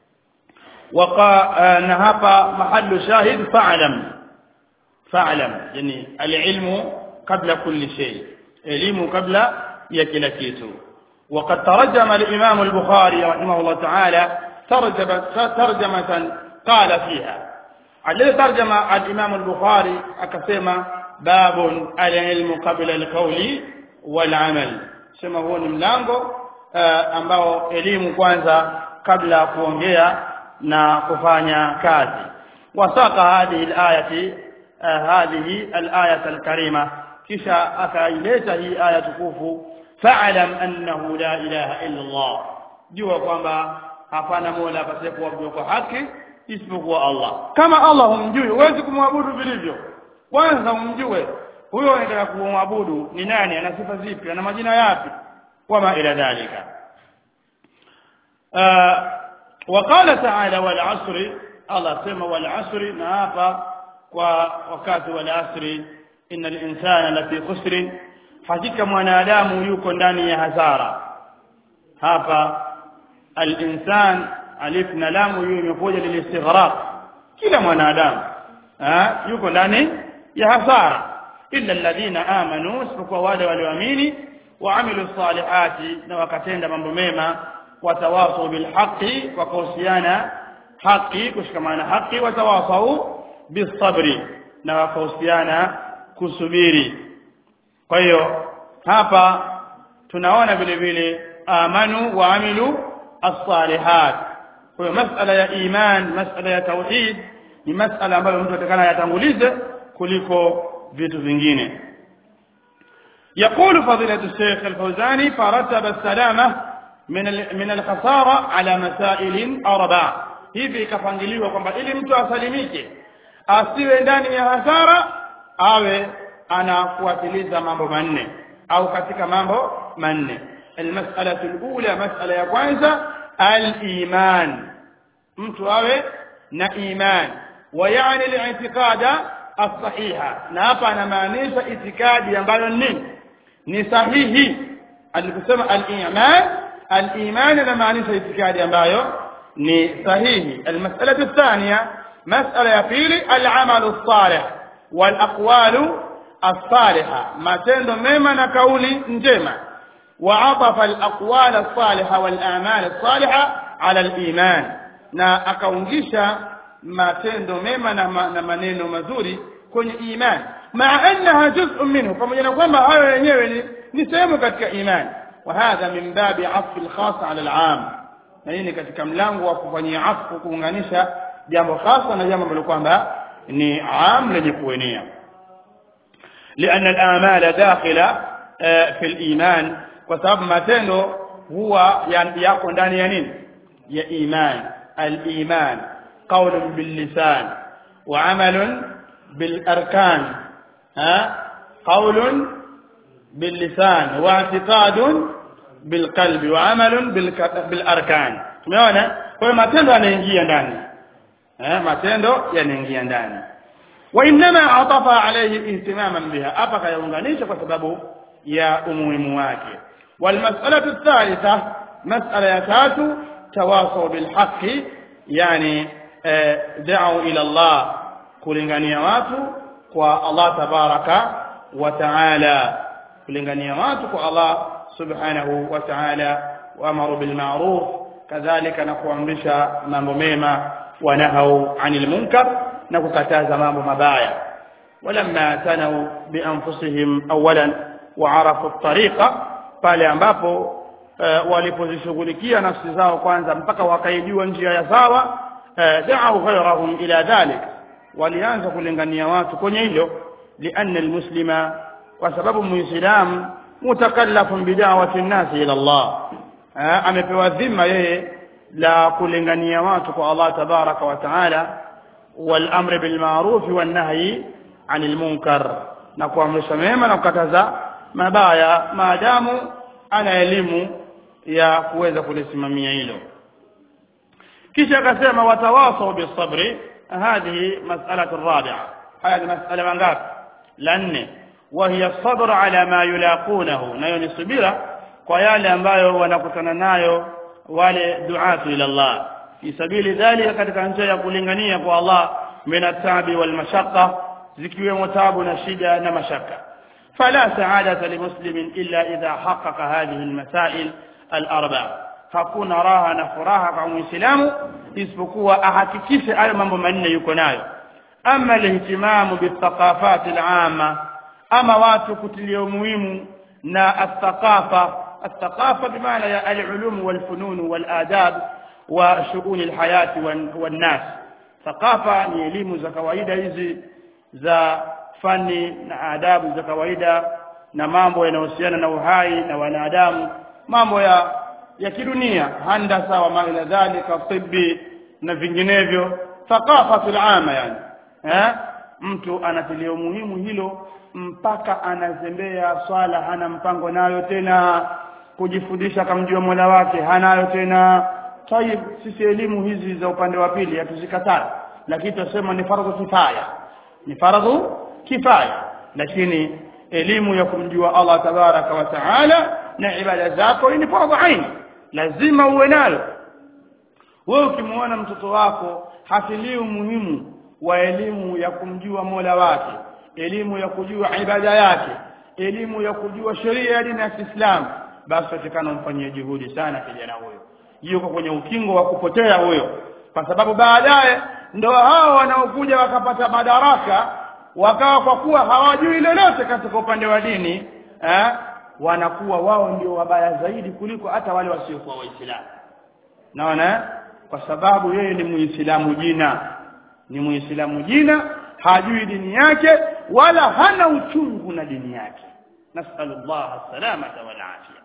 A: وقا na hapa mahallu shahid fa'lam fa'lam yani al-ilmu qabla kulli shay elimu kabla ya kila kitu وقد ترجم الإمام البخاري رحمه الله تعالى ترجمة, ترجمة قال فيها الذي ترجم الإمام البخاري أكسم باب العلم قبل القول والعمل sema huo ni mlango uh, ambao elimu kwanza kabla ya kuongea na kufanya kazi wasaka hadhihi alayati uh, hadhihi alayat alkarima kisha akaileta hii aya tukufu fa'lam annahu la ilaha illa Allah jua kwamba hapana mola pasipokuwa kwa haki isipokuwa Allah kama Allah humjui huwezi kumwabudu vilivyo kwanza umjue huyo anataka kumwabudu ni nani ana sifa zipi ana majina yapi wama ila dhalika وقال تعالى والعصر الله سمى والعصر نافا ووقت والعصر إن الإنسان لفي خسر hakika mwanadamu yuko ndani ya hasara hapa al-insan alif na lamu hiyo imekuja lilistighraq kila mwanadamu yuko ndani ya hasara illa alladhina amanu isipokuwa wale walioamini waamilu salihati na wakatenda mambo mema watawasau bilhaqi wakahusiana haki kushikamana haki watawasau bisabri na wakahusiana kusubiri kwa hiyo hapa tunaona vile vile amanu wa amilu as-salihat kwa hiyo masala ya iman masala ya tauhid ni masala ambayo mtu atakana yatangulize kuliko vitu vingine يقول فضيلة الشيخ الفوزاني فرتب السلامة من من الخسارة على مسائل أربع hivi ikapangiliwa kwamba ili mtu asalimike asiwe ndani ya hasara awe anafuatiliza mambo manne au katika mambo manne almas'alatu alula mas'ala ya kwanza aliman mtu awe na iman wa yani al-i'tiqada as-sahiha na hapa anamaanisha itikadi ambayo ni ni sahihi alikusema al-iman al-iman anamaanisha itikadi ambayo ni sahihi al-mas'alatu ath-thaniya mas'ala ya pili al-amalu as-salih wal-aqwalu as-salihah matendo mema na kauli njema وعطف الأقوال الصالحة والأعمال الصالحة على الإيمان na akaungisha matendo mema na, ma, na maneno mazuri kwenye iman maa annaha juz'un minhu pamoja na kwamba hayo yenyewe ni, ni sehemu katika iman wa hadha min babi afi alkhas ala alam na hii ni katika mlango wa kufanyia afu kuunganisha jambo khasa na jambo ambalo kwamba ni am lenye kuenea لأن الآمال داخلة في الإيمان وسبب matendo huwa yako ndani ya nini ya iman الإيمان قول باللسان وعمل بالأركان ها قول باللسان واعتقاد بالقلب وعمل بالأركان tumeona kwa matendo yanaingia ndani eh matendo yanaingia ndani وانما عطف عليه اهتماما بها hapa kayaunganisha kwa sababu ya umuhimu wake والمسألة الثالثة مسألة ya tatu تواصوا بالحق يعني دعوا إلى الله kulingania watu kwa Allah tabaraka wa taala kulingania watu kwa Allah subhanahu wa taala waamaru bil ma'ruf kadhalika na kuamrisha mambo mema wa nahau anil munkar na kukataza mambo mabaya walamma tanau bi anfusihim awalan wa arafu at-tariqa pale ambapo uh, walipozishughulikia nafsi zao kwanza mpaka wakaijua njia ya sawa uh, da'u ghayrahum ila dhalik walianza kulingania watu kwenye hilo lianna almuslima kwa sababu muislam mutakallafun bid'awati an-nas ila Allah uh, amepewa dhima yeye la kulingania watu kwa Allah tabaraka wa taala wal amri bil ma'ruf wan nahyi 'anil munkar na kuamrisha mema na kukataza mabaya maadamu ana elimu ya kuweza kulisimamia hilo kisha akasema watawasau bisabri hadhihi mas'alatu rabi'a haya ni mas'ala mangapi la nne وهي الصبر على ما يلاقونه nayo ni subira kwa yale ambayo wanakutana nayo wale duatu ila Allah fi sabili dhalika katika njia ya kulingania kwa Allah min at-tabi wal mashaqqa zikiwemo tabu na shida na mashaka فلا سعادة لمسلم إلا إذا حقق هذه المسائل الأربع hakuna raha na furaha kwa muislamu isipokuwa ahakikishe hayo mambo manne yuko nayo ama alihtimamu bithaqafati alama ama watu kutilia umuhimu na athaqafa athaqafa bimaana ya alulum walfunun waladab wa shughuli alhayati wannas thaqafa ni elimu za kawaida hizi za fani na adabu za kawaida na mambo yanayohusiana na uhai na wanadamu mambo ya ya kidunia handasa wa ma ila dhalika tibbi na vinginevyo thaqafatul ama yani eh mtu anatilia umuhimu hilo mpaka anazembea swala hana mpango nayo tena kujifundisha kamjua Mola wake hanayo tena tayib sisi elimu hizi za upande wa pili hatuzikataa lakini tunasema ni fardhu kifaya ni fardhu kifaya lakini elimu ya kumjua Allah tabaraka wa taala na ibada zako ni fardhu aini lazima uwe nalo wewe ukimwona mtoto wako hatilii umuhimu wa elimu ya kumjua Mola wake elimu ya kujua ibada yake elimu ya kujua sheria ya dini ya Kiislamu basi atakana mfanyie juhudi sana kijana huyo yuko kwenye ukingo wa kupotea huyo kwa sababu baadaye ndo hao wanaokuja wakapata madaraka wakawa kwa kuwa hawajui lolote katika upande wa dini eh, wanakuwa wao ndio wabaya zaidi kuliko hata wale wasiokuwa waislamu naona kwa sababu yeye ni muislamu jina ni muislamu jina hajui dini yake wala hana uchungu na dini yake nasalu Allah salamata wal afia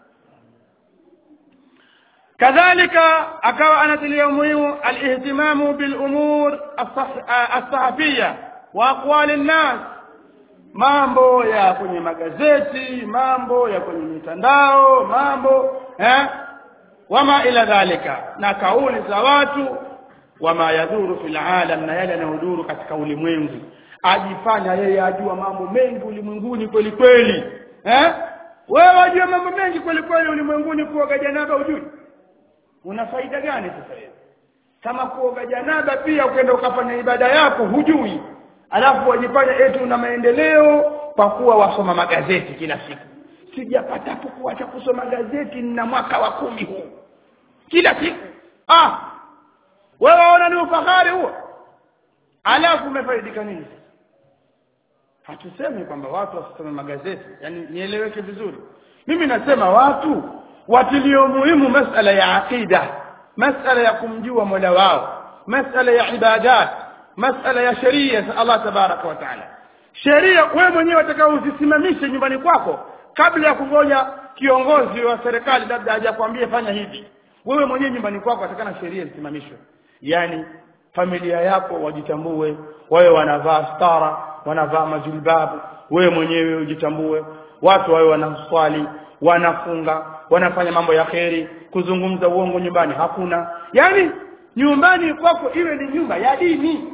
A: kadhalika akawa anatilia umuhimu alihtimamu bil umur as-sahafiyya wa aqwali an-nas mambo ya kwenye magazeti mambo ya kwenye mitandao mambo eh wama ila dhalika na kauli za watu wama yadhuru fil alam na yale yanayodhuru katika ulimwengu ajifanya yeye ajua mambo mengi ulimwenguni kweli kweli eh wewe wajua mambo mengi kweli kweli ulimwenguni kuoga janaba ujui una faida gani sasa hivi kama kuoga janaba pia ukaenda ukafanya ibada yako hujui alafu wajifanya eti una maendeleo kwa kuwa wasoma magazeti kila siku sijapatapo kuacha kusoma gazeti na mwaka wa kumi huu kila siku ah wewe waona ni ufahari huo alafu umefaidika nini hatusemi kwamba watu wasisome magazeti yani nieleweke vizuri mimi nasema watu watilio muhimu masala ya aqida masala ya kumjua mola wao masala ya ibadat masala ya sheria za Allah tabaraka wa taala sheria wewe mwenyewe utakao uzisimamishe nyumbani kwako kabla ya kungoja kiongozi wa serikali labda hajakwambia fanya hivi wewe mwenyewe nyumbani kwako atakana sheria zisimamishwe yani familia yako wajitambue wawe wanavaa stara wanavaa majilbabu wewe mwenyewe ujitambue watu wawe wanaswali wanafunga wanafanya mambo ya kheri kuzungumza uongo nyumbani hakuna yani nyumbani kwako iwe ni nyumba ya dini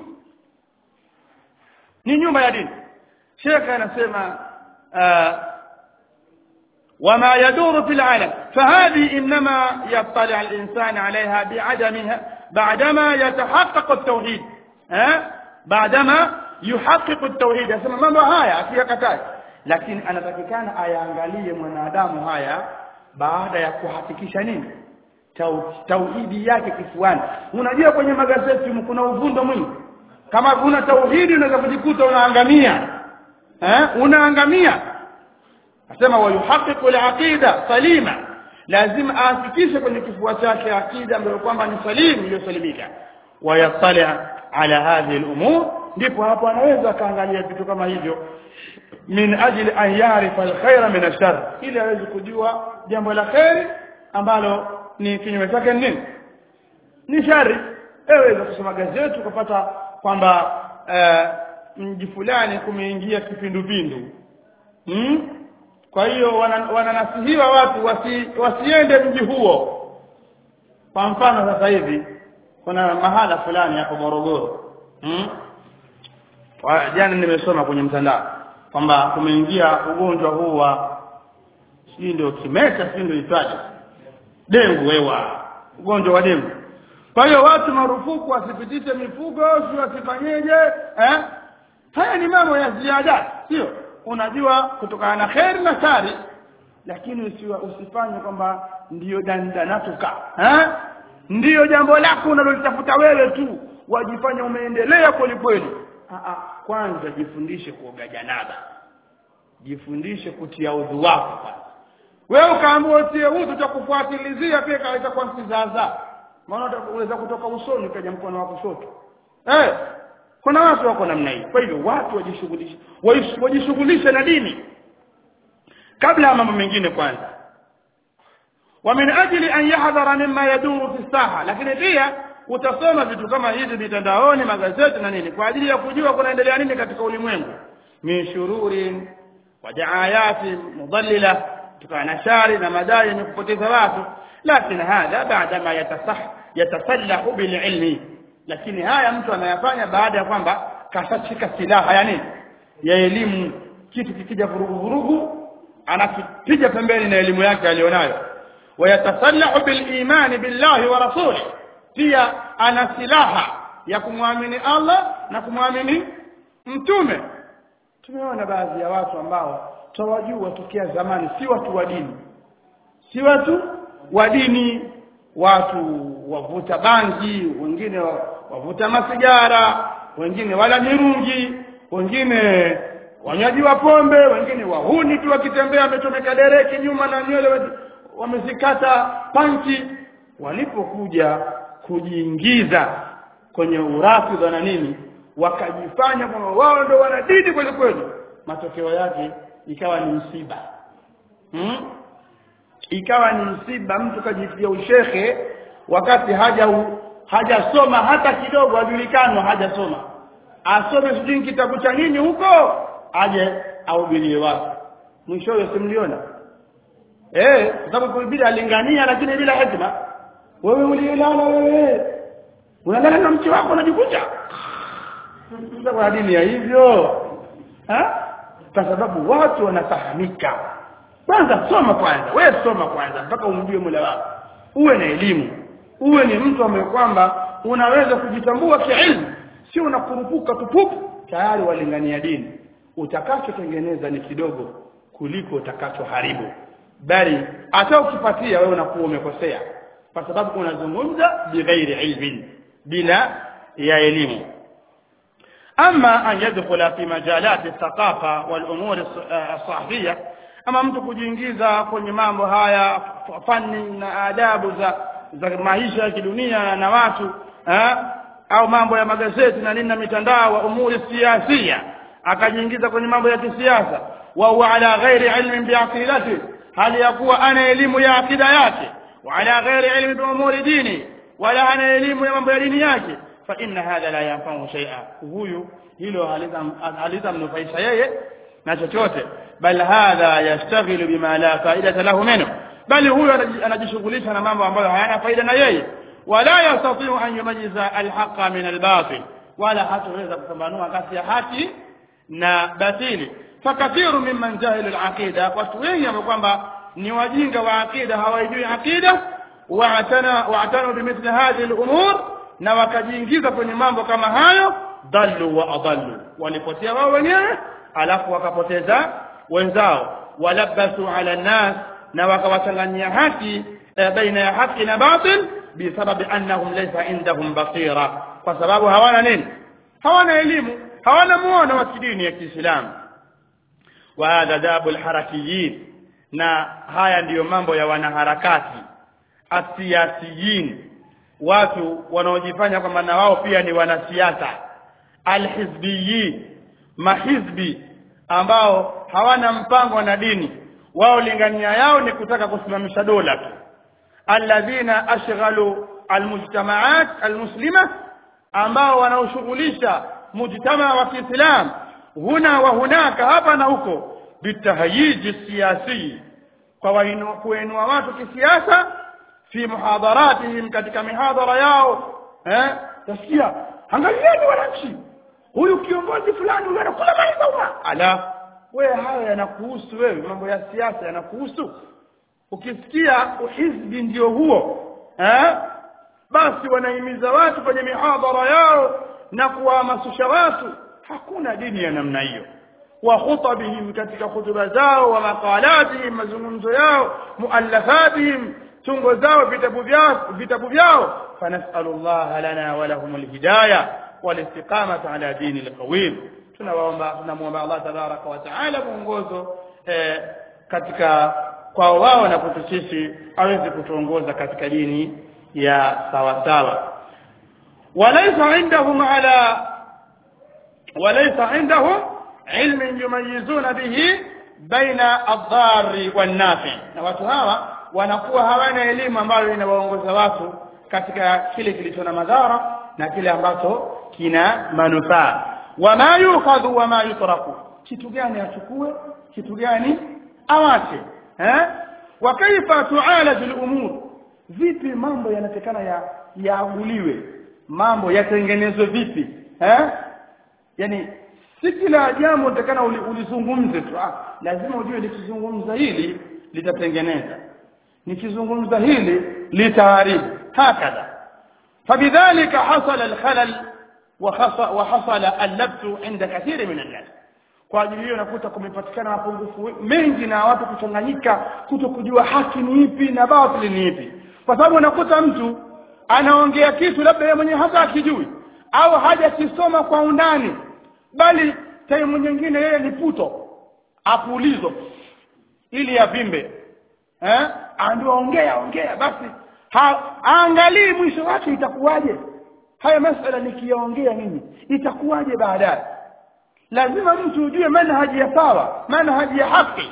A: ni nyumba ya dini shekhe anasema وما يدور في العالم فهذه إنما يطلع الإنسان عليها بعدمها بعدما يتحقق التوحيد ها بعدما يحقق التوحيد يسمى mambo haya asiyakatai lakini anatakikana ayaangalie mwanadamu haya baada ya kuhakikisha nini tauhidi yake kifuani unajua kwenye magazeti kuna uvundo mwingi kama kuna tauhidi unaweza kujikuta unaangamia eh unaangamia asema wayuhaqiqu al-aqida salima lazima ahakikishe kwenye kifua chake akida ambayo kwamba ni salimu iliyosalimika wayatali ala hadhihi al-umur ndipo hapo anaweza akaangalia vitu kama hivyo min ajli an yarifa al-khaira min ash-shar ili aweze kujua jambo la khairi ambalo ni kinyume chake nini ni shari eweza kusoma gazeti ukapata kwamba mji fulani kumeingia kipindupindu hmm? kwa hiyo wananasihiwa wana watu wasi, wasiende mji huo kwa mfano sasa hivi kuna mahala fulani hapo Morogoro hmm? jana nimesoma kwenye mtandao kwamba kumeingia ugonjwa huu wa sijui ndio kimeta sijui ndio itwaje dengu wewa ugonjwa wa dengu kwa hiyo watu marufuku wasipitishe mifugo si wasifanyeje eh? haya ni mambo ya ziada sio unajua kutokana na kheri na shari lakini usiwa, usifanye kwamba ndiyo dandanatuka eh? ndiyo jambo lako unalolitafuta wewe tu wajifanya umeendelea kweli kweli kwanza jifundishe kuoga janaba jifundishe kutia udhu wako kwanza wewe ukaambiwa utie udhu utakufuatilizia pia kaleta kwa msizaza maana unaweza kutoka usoni kaja mkono wa kushoto eh kuna watu wako namna hii kwa hivyo watu wajishughulishe wajishughulishe na dini kabla ya mambo mengine kwanza wa min ajli an yahdhara mimma yaduru fi saha lakini pia utasoma vitu kama hivi mitandaoni magazeti na nini kwa ajili ya kujua kunaendelea nini katika ulimwengu min shururin wa daayati mudallila kutokana na shari na madai yenye kupoteza watu lakini hadha baada ma yatasah yatasallahu bil ilmi lakini haya mtu anayafanya baada ya kwamba kashashika silaha ya nini ya elimu kitu kikija vurugu vurugu anakipiga pembeni na elimu yake alionayo wayatasallahu bil imani billahi wa rasulih pia ana silaha ya kumwamini Allah na kumwamini mtume tumeona baadhi ya watu ambao tawajua tokea zamani si watu wa dini si watu wa dini watu wavuta bangi wengine wavuta masigara wengine wala mirungi wengine wanywaji wa pombe wengine wahuni tu wakitembea wamechomeka dereki nyuma na nywele wamezikata panchi walipokuja kujiingiza kwenye urafidha na nini wakajifanya kwamba wao ndio wana dini kweli kweli matokeo yake ikawa ni msiba hmm? ikawa ni msiba mtu kajitia ushehe wakati haja u, hajasoma hata kidogo ajulikanwa hajasoma asome sijui kitabu cha nini huko aje aubirie watu mwishowe simliona eh kwa sababu kuibidi alingania lakini bila hekima wewe ulielala wewe unalala na mke wako unajikunja sasa kuna dini ya hivyo ha kwa sababu watu wanafahamika kwanza soma kwanza wewe soma kwanza mpaka umjue Mola wako uwe na elimu uwe ni mtu ambaye kwamba unaweza kujitambua kiilmu sio unakurupuka tupupu tayari walingania dini utakachotengeneza ni kidogo kuliko utakachoharibu bali hata ukipatia wewe unakuwa umekosea kwa sababu unazungumza bighairi ilmin bila ya elimu أما أن يدخل في مجالات الثقافة والأمور الصحفية ama mtu kujiingiza kwenye mambo haya fani na adabu za za maisha ya kidunia na watu eh? au mambo ya magazeti na nini na mitandao wa umuri siasia akajiingiza kwenye mambo ya kisiasa wa huwa ala ghairi ilmin biaqidati hali ya kuwa ana elimu ya akida yake wa ala ghairi ilmi bi umuri dini wala ana elimu ya mambo ya dini yake fa inna hadha la yanfa'u shay'a huyu hilo halitamnufaisha yeye na chochote bal hadha yashtaghilu bima la faidata lahu minhu bali huyo anajishughulisha na mambo ambayo hayana faida na yeye wala yastati'u an yumayyiza alhaqa min albatil wala hataweza kupambanua kati ya haki na batili fakathiru mimman jahilu alaqida watu wengi ambao kwamba ni wajinga wa aqida hawajui aqida wa'tana wa'tanu bimithli hadhihi al'umur na wakajiingiza kwenye mambo kama hayo dallu wa adallu walipotea wao wenyewe alafu wakapoteza wenzao walabasu ala nas na wakawachanganyia haki e, baina ya haki na batil bisababi annahum laysa indahum basira kwa sababu hawana nini hawana elimu hawana muono wa kidini ya Kiislamu wa hadha dabu alharakiyin na haya ndiyo mambo ya wanaharakati asiyasiyin watu wanaojifanya kwamba na wao pia ni wanasiasa alhizbiyin mahizbi ambao hawana mpango na dini wao lingania yao ni kutaka kusimamisha dola tu alladhina ashghalu almujtamaat almuslima ambao wanaoshughulisha mujtamaa wa Kiislam huna wa hunaka hapa na huko bitahyiji siyasi kwa kuinua watu kisiasa fi muhadharatihim katika mihadhara yao eh tasikia angalieni wananchi huyu kiongozi fulani huyu anakula mali za umma ala wewe hayo yanakuhusu wewe mambo ya siasa yanakuhusu ukisikia uhizbi ndio huo eh basi wanahimiza watu kwenye mihadhara yao na kuwahamasisha watu hakuna dini ya namna hiyo wa khutabihim katika hutuba zao wa maqalatihim mazungumzo yao muallafatihim tungo zao vitabu vyao vitabu vyao fanasalu Allah lana wa lahum alhidayah walistiqamata ala dini alqawim tunawaomba tunamuomba Allah tabaraka wa taala mwongozo eh, katika kwao wao na kwetu sisi aweze kutuongoza katika dini ya sawa sawa walaysa indahum ala walaysa indahum ilmin yumayizuna bihi baina adh-dharri wan-nafi na watu hawa wanakuwa hawana elimu ambayo inawaongoza watu katika kile kilicho na madhara na kile ambacho kina manufaa wama yukhadhu wama yutraku kitu gani achukue kitu gani awache eh wa kaifa tu'alaj al-umur vipi mambo yanatekana ya yaaguliwe mambo yatengenezwe vipi eh yani si kila jambo nitakana ulizungumze tu ah lazima ujue nikizungumza hili litatengeneza nikizungumza hili litaharibu hakadha فبذلك حصل الخلل وحصل اللبس عند كثير من الناس kwa ajili hiyo nakuta kumepatikana mapungufu mengi na watu kuchanganyika kuto kujua haki ni ipi na batili ni ipi kwa sababu unakuta mtu anaongea kitu labda yeye mwenyewe hata akijui au hajakisoma kwa undani bali time nyingine yeye ni puto apulizo ili avimbe eh ndio ongea ongea basi angalii mwisho wake itakuwaje haya masala nikiyaongea mimi itakuwaje baadaye lazima mtu ujue manhaji ya sawa manhaji ya haki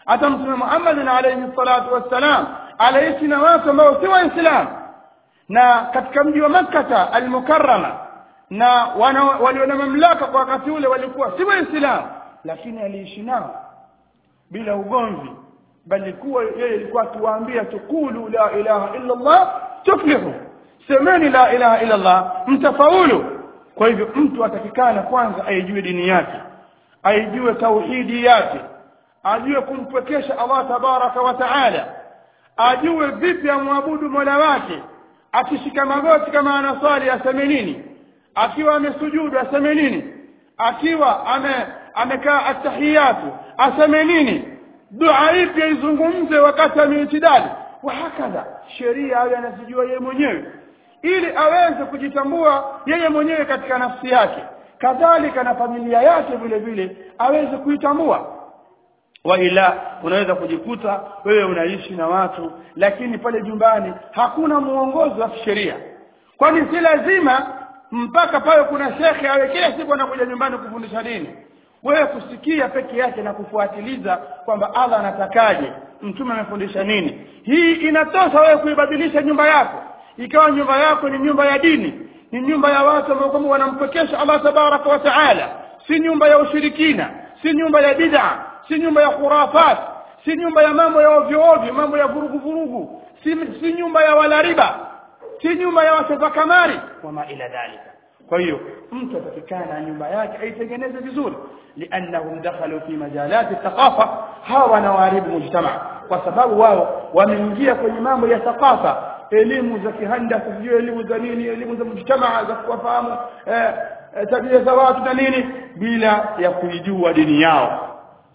A: hata mtume Muhammad alayhi salatu wassalam aliishi na watu ambao si waislamu na katika mji wa Makkah al-Mukarrama na walio na mamlaka kwa wakati ule walikuwa si waislamu lakini aliishi nao bila ugomvi bali kuwa yeye alikuwa akiwaambia tukulu la ilaha illa Allah tuflihu semeni la ilaha illa Allah mtafaulu kwa hivyo mtu atakikana kwanza aijue dini yake aijue tauhidi yake ajue kumpwekesha Allah tabaraka wa taala ajue vipi amwabudu Mola wake akishika magoti kama anaswali aseme nini akiwa amesujudu aseme nini akiwa ame amekaa atahiyatu aseme nini dua ipi aizungumze wakati ameitidali wa hakadha sheria awe anazijua yeye mwenyewe ili aweze kujitambua yeye mwenyewe katika nafsi yake kadhalika na familia yake vile vile aweze kuitambua wa ila unaweza kujikuta wewe unaishi na watu lakini pale nyumbani hakuna muongozo wa sheria kwani si lazima mpaka pale kuna shekhe awe kila siku anakuja nyumbani kufundisha dini wewe kusikia peke yake na kufuatiliza kwamba Allah anatakaje mtume amefundisha nini hii inatosha wewe kuibadilisha nyumba yako ikawa nyumba yako ni nyumba ya dini ni nyumba ya watu ambao kwamba wanampekesha Allah tabaraka wa taala si nyumba ya ushirikina si nyumba ya bid'a si nyumba ya khurafat si nyumba ya mambo ya ovyo ovyo mambo ya vurugu vurugu si, si nyumba ya wala riba si nyumba ya wacheza kamari wama ila dhalika kwa hiyo mtu atakikana nyumba yake aitengeneze vizuri liannahum dakhalu fi majalati thaqafa hawa wanawaharibu mujtama kwa sababu wao wameingia kwenye mambo ya thaqafa elimu za kihandasa sijui elimu za nini elimu za mujtamaa za kuwafahamu eh, eh, tabia za watu na nini bila ya kuijua dini yao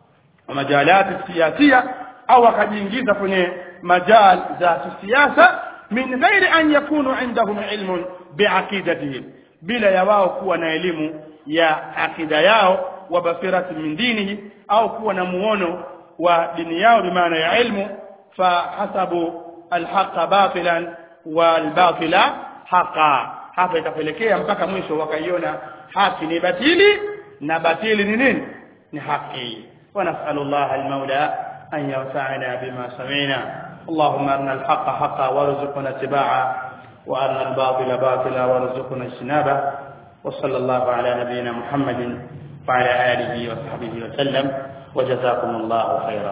A: majalati siyasia au akajiingiza kwenye majal za kisiasa min ghairi an yakunu indahum ilmun biaqidatihim bila ya wao kuwa na elimu ya akida yao wa basirati min dinihi au kuwa na muono wa dini yao bimaana ya ilmu fa hasabu alhaqa batilan walbatila haqa hapa itapelekea mpaka mwisho wakaiona haki ni batili na batili ni nini ni haki ونسأل الله المولى أن ينفعنا بما سمعنا اللهم أرنا الحق حقا وارزقنا اتباعه وأرنا الباطل باطلا وارزقنا اجتنابه وصلى الله على نبينا محمد وعلى آله وصحبه وسلم وجزاكم الله خيرا